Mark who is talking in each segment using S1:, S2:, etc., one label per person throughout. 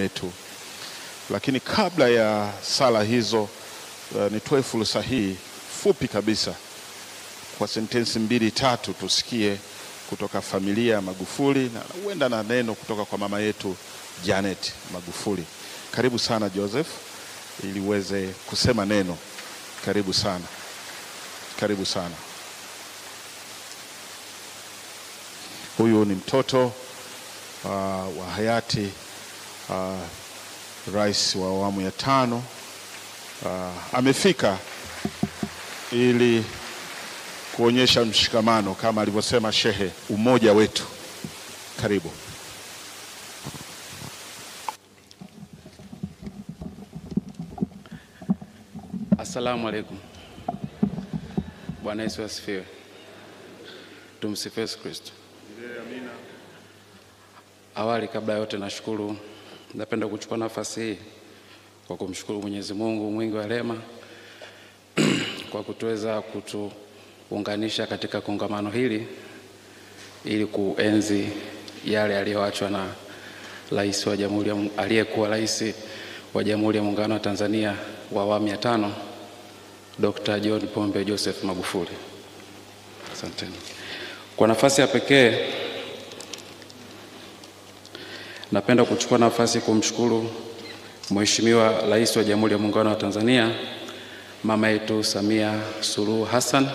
S1: yetu. Lakini kabla ya sala hizo, uh, nitoe fursa hii fupi kabisa kwa sentensi mbili tatu tusikie kutoka familia ya Magufuli na huenda na neno kutoka kwa mama yetu Janet Magufuli. Karibu sana Joseph, ili uweze kusema neno. Karibu sana, karibu sana. Huyu ni mtoto uh, wa hayati uh, rais wa awamu ya tano uh, amefika ili kuonyesha mshikamano kama alivyosema shehe, umoja wetu. Karibu.
S2: Assalamu alaikum. Bwana Yesu asifiwe. Tumsifu Yesu Kristo. Awali kabla ya yote, nashukuru, napenda kuchukua nafasi hii kwa kumshukuru Mwenyezi Mungu mwingi wa rehema kwa kutuweza kutuunganisha katika kongamano hili ili kuenzi yale yaliyoachwa na rais wa jamhuri ya aliyekuwa rais wa Jamhuri ya Muungano wa Tanzania wa awamu ya tano Dr. John Pombe Joseph Magufuli. Asanteni. Kwa nafasi ya pekee napenda kuchukua nafasi kumshukuru Mheshimiwa Rais wa Jamhuri ya Muungano wa Tanzania mama yetu Samia Suluhu Hassan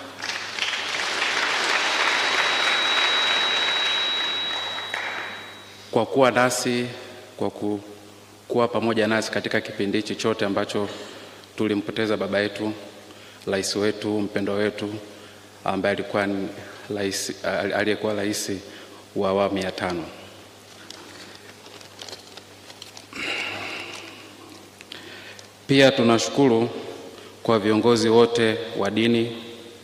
S2: kwa kuwa nasi, kwa ku, kuwa pamoja nasi katika kipindi hichi chote ambacho tulimpoteza baba yetu, rais wetu, mpendwa wetu ambaye alikuwa ni rais aliyekuwa rais wa awamu ya tano. Pia tunashukuru kwa viongozi wote wa dini,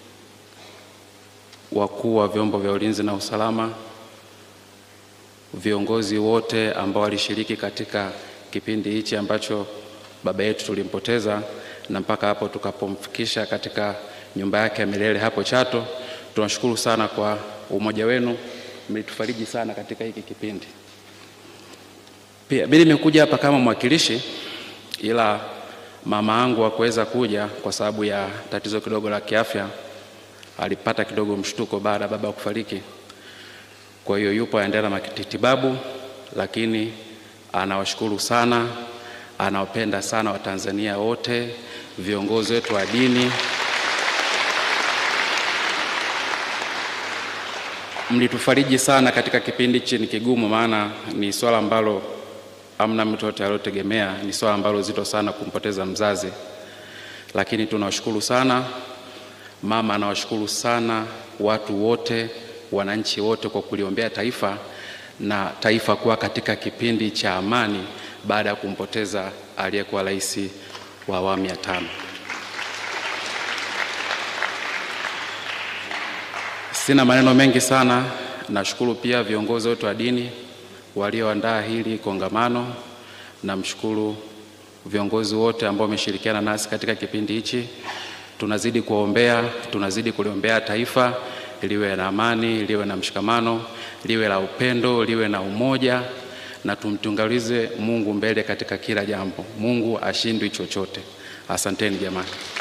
S2: wakuu wa vyombo vya ulinzi na usalama, viongozi wote ambao walishiriki katika kipindi hichi ambacho baba yetu tulimpoteza na mpaka hapo tukapomfikisha katika nyumba yake ya milele hapo Chato. Tunashukuru sana kwa umoja wenu, mlitufariji sana katika hiki kipindi. Pia mimi nimekuja hapa kama mwakilishi, ila mama yangu hakuweza kuja kwa sababu ya tatizo kidogo la kiafya, alipata kidogo mshtuko baada ya baba kufariki. Kwa hiyo yupo aendelea na matibabu, lakini anawashukuru sana, anawapenda sana Watanzania wote, viongozi wetu wa dini, mlitufariji sana katika kipindi hichi ni kigumu, maana ni swala ambalo amna mtu yote aliyotegemea. Ni swala ambalo zito sana kumpoteza mzazi, lakini tunawashukuru sana. Mama anawashukuru sana watu wote, wananchi wote kwa kuliombea taifa na taifa kuwa katika kipindi cha amani baada ya kumpoteza aliyekuwa rais wa awamu ya tano. Sina maneno mengi sana. Nashukuru pia viongozi wote wa dini walioandaa hili kongamano. Namshukuru viongozi wote ambao wameshirikiana nasi katika kipindi hichi. Tunazidi kuombea, tunazidi kuliombea taifa liwe na amani, liwe na mshikamano, liwe la upendo, liwe na umoja, na tumtungalize Mungu mbele katika kila jambo. Mungu ashindwi chochote. Asanteni jamani.